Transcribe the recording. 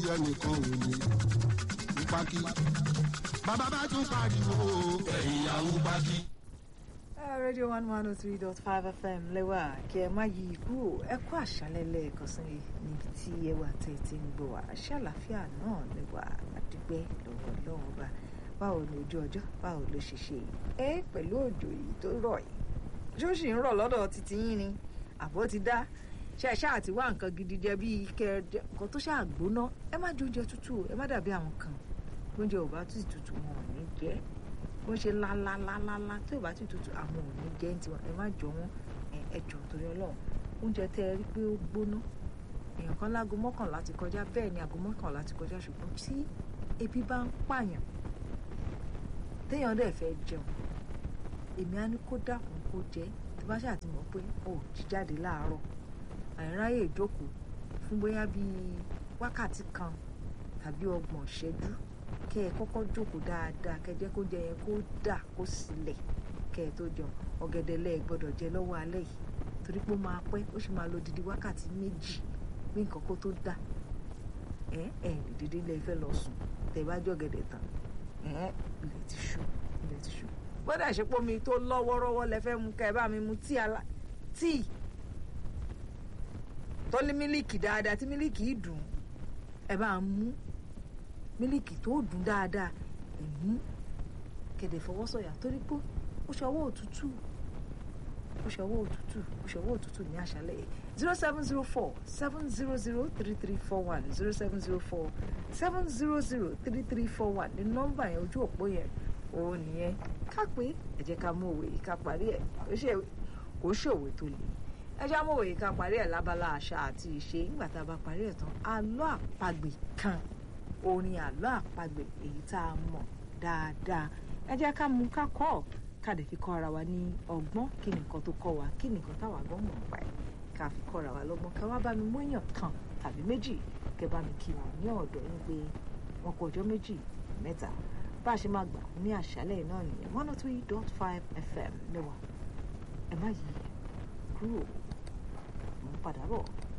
ẹnìkan ò lè ní pákí. bàbá bá tún pariwo ẹ̀yìn àwọn pákí. rédíò one one oh three dot five fm lẹ́wà kí ẹ má yí kúrò ẹ kú àṣálẹ́ lẹ́ẹ̀kan sí níbi tí ẹ wà tẹ̀ tí ń gbọ́ wá àṣàlàfíà náà lẹ́wà àdúgbẹ́ lọ́wọ́ lọ́wọ́ bá báwo ni ojú ọjọ́ báwo ló ṣe ṣe ẹ pẹ̀lú òjò yìí tó rọ̀ yìí ṣó sì ń rọ̀ lọ́dọ̀ títí yín ni àbó ti dá ṣe ẹ ṣáà ti wá nǹkan gidi jẹ bíi kẹ nǹkan tó ṣáà gbóná ẹ má jẹ oúnjẹ tútù ẹ má dàbí àwọn kan oúnjẹ ò bá tún tutù wọn ò ní jẹ bó ṣe lálálálálá tí ò bá tún tutù àwọn ò ní jẹ ní tiwọn ẹ má jọ wọn ẹ jọ torí Ọlọ́run oúnjẹ tẹ ẹ rí pé ó gbóná èèyàn kan láago mọ́kànlá ti kọjá bẹ́ẹ̀ ni aago mọ́kànlá ti kọjá ṣùgbọ́n tí ebi bá ń pààyàn téèyàn dẹ̀ fẹ́ jẹun èmi á ní kó dákun kó jẹ tí bá ṣáà ti mọ̀ pé ó jí jáde láàárọ̀ àìráyè ìjókòó fún bóyá bíi wákàtí kan tàbí ọgbọ̀n ìṣẹ́jú kẹ́ ẹ kọ́kọ́ jókòó dáadáa kẹ́ ẹ jẹ́ kó jẹ yẹn kó dà kó sílẹ̀ kẹ́ ẹ tó jẹun ọ̀gẹ̀dẹ̀ lẹ́ẹ̀ gbọ́dọ̀ jẹ lọ́wọ́ alẹ́ yìí torí pé ó máa pẹ́ ó sì máa lo didi wákàtí méjì bí nǹkan kó tó dà ẹ ẹ lè dédé lẹ fẹ́ lọ sùn tẹ́ bá jọ ọ̀gẹ̀dẹ̀ tán ẹ ilẹ̀ ti ṣú ilẹ̀ ti ṣú gbọ́dọ̀ ìṣepọ̀ mi tó lọ́wọ́rọ́wọ́ lẹ fẹ́ mu kẹ́ ẹ bá mi mu tíì ala tíì tó ní mílíkì dáadáa tí mílíkì yìí dùn ẹ bá ń mú mílíkì tó dùn dáadáa ẹ mú kẹ̀dẹ̀ fọwọ́sọ̀yà torí pé ó ṣọwọ́ òtútù ó ṣọwọ́ òtútù ó ṣọwọ́ òtútù ní àṣálẹ́ yìí zero seven zero four seven zero zero three three four one zero seven zero four seven zero zero three three four one ní nọ́mbà yẹn ojú òpó yẹn òun nìyẹn ká pé ẹ jẹ́ ká mú òwe yìí ká parí ẹ̀ kò ṣòwe tó le ẹ jẹ́ àmọ́ òwe yìí ká parí ẹ̀ lábala àṣà àti ìṣe nígbà tá a bá parí ẹ̀ tán àlọ́ àpagbè kan orin àlọ́ àpagbè èyí tá a mọ̀ dáadáa ẹ jẹ́ ká mú ká kọ́ ọ̀ ká lè fi kọ́ ara wa ní ọgbọ́n kí ni nǹkan tó kọ́ wa kí ni nǹkan táwa gbọ́n mọ̀ pa ẹ̀ ká fi kọ́ ara wa lọ́gbọ́n ká wá bá mi mọ́yàn kan tàbí méjì kẹ́ bá mi kí wọn ní ọ̀dọ̀ yín pé wọn kọ ọjọ́ méjì mẹ́ta bá a ṣe máa gbà ní àṣálẹ̀ náà nìyẹn one oh three dot five fm lẹ́wà ẹ má yí kúrò mo ń padà bọ̀.